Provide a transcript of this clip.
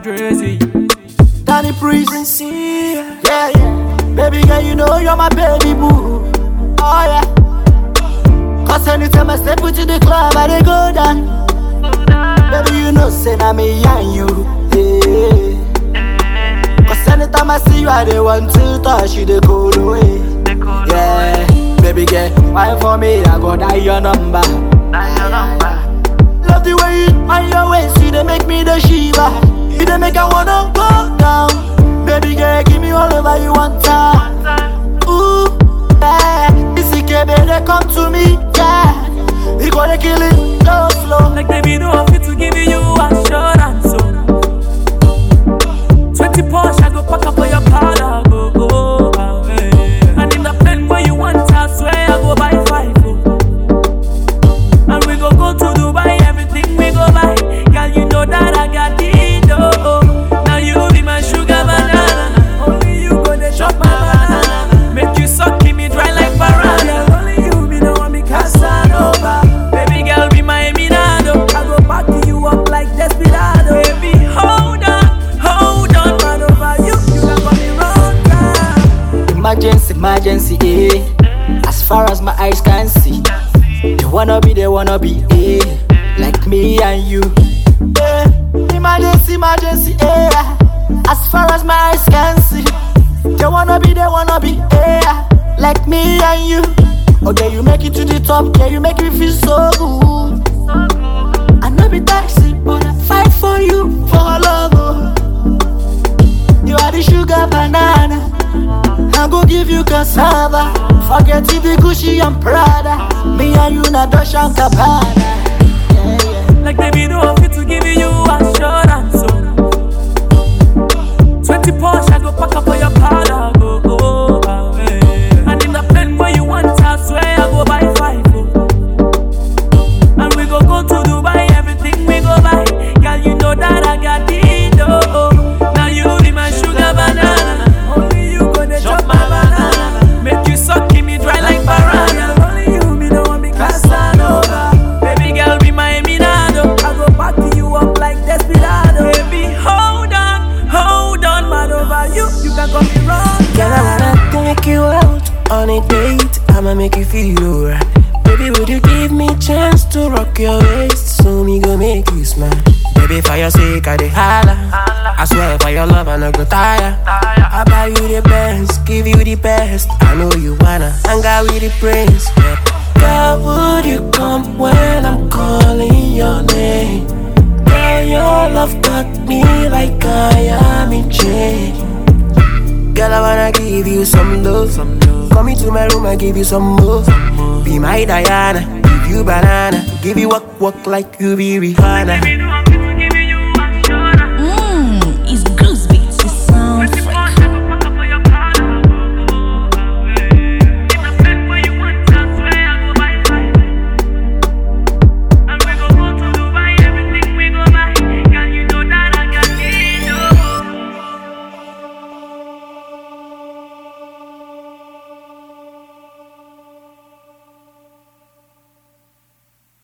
crazy. Danny Priest. Yeah, yeah. Baby girl, you know you're my baby boo. Oh, yeah. Cause anytime I step into the club, I dey go down. Baby, you know, say na me and you. Yeah. Cause anytime I see you, I dey want to touch you the cold away. Yeah. Baby girl, why for me? I go die your number. Love the way you on your waist, you dey make me the shiva. You dey make I wanna go down. Baby girl, give me all over you one time. Ooh, yeah. This baby, they come to me, yeah. We gonna kill it, slow, slow. Like baby, no fit to give you assurance. So. 20 Porsche, I go pack up for your car, go go away. And in the plane where you want, I swear I go buy five. Oh. And we go go to Dubai, everything we go buy. Girl, you know that I got it, oh. Now you be my sugar banana. Only you go to chop my banana. Make you suck me dry like piranha. Only you be the one me Casanova. Baby girl, be my Eminado. I go back you up like Desperado. Baby, hold on, hold on, man over you. You can call me wrong time. Emergency, emergency, eh. As far as my eyes can see, they wanna be, they wanna be, eh. Like me and you. Eh. Emergency, emergency, eh. As far as my eyes can see, they wanna be, they wanna be, eh. Like me and you. Okay, you make it to the top, yeah, you make me feel so good. I know be taxi, but I fight for you, for love. Oh. You are the sugar banana. I go give you cassava. Forget the Gucci and Prada. Me and you na Dolce and Gabbana. Yeah, yeah. Like baby, no fit to give you assurance. So. 20 Porsche, I go pack up for your car, go go away. And in the plane where you want, I swear I go buy five. Oh. And we go go to Dubai, everything we go buy. Girl, you know that I got it, oh. Now you be my sugar banana. Only you go to chop my banana. Make you suck me dry like piranha. Only you be the one me Casanova. Baby girl, be my Eminado. I go back you up like Desperado. Baby, hold on, hold on, mad over you. You can call me wrong. Girl, I wanna take you out on a date. I'ma make you feel alright. Baby, would you give me chance to rock your waist? So me go make you smile. Baby, for your sake, I dey holla. I swear for your love, I no go tire. I buy you the best, give you the best. I know you wanna hang out with the prince. Yeah. Girl, would you come when I'm calling your name? Girl, your love got me like I am in chains. Girl, I wanna give you some love. Come into my room, I give you some more. Be my Diana, give you banana, give you walk walk like you be Rihanna.